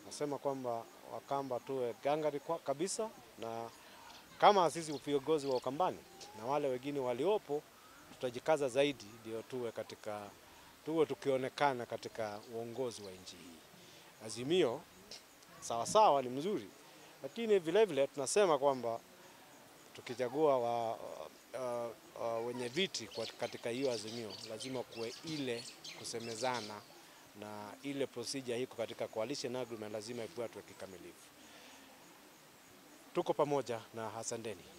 Nasema kwamba Wakamba tuwe gangari kwa kabisa, na kama sisi viongozi wa Ukambani na wale wengine waliopo, tutajikaza zaidi ndio tuwe katika tuwe tukionekana katika uongozi wa nchi hii. Azimio sawa sawa ni mzuri, lakini vile vile tunasema kwamba tukichagua wa, uh, uh, wenye viti kwa- katika hiyo azimio lazima kuwe ile kusemezana na ile procedure iko katika coalition agreement lazima ifuatwe kikamilifu. Tuko pamoja na asanteni.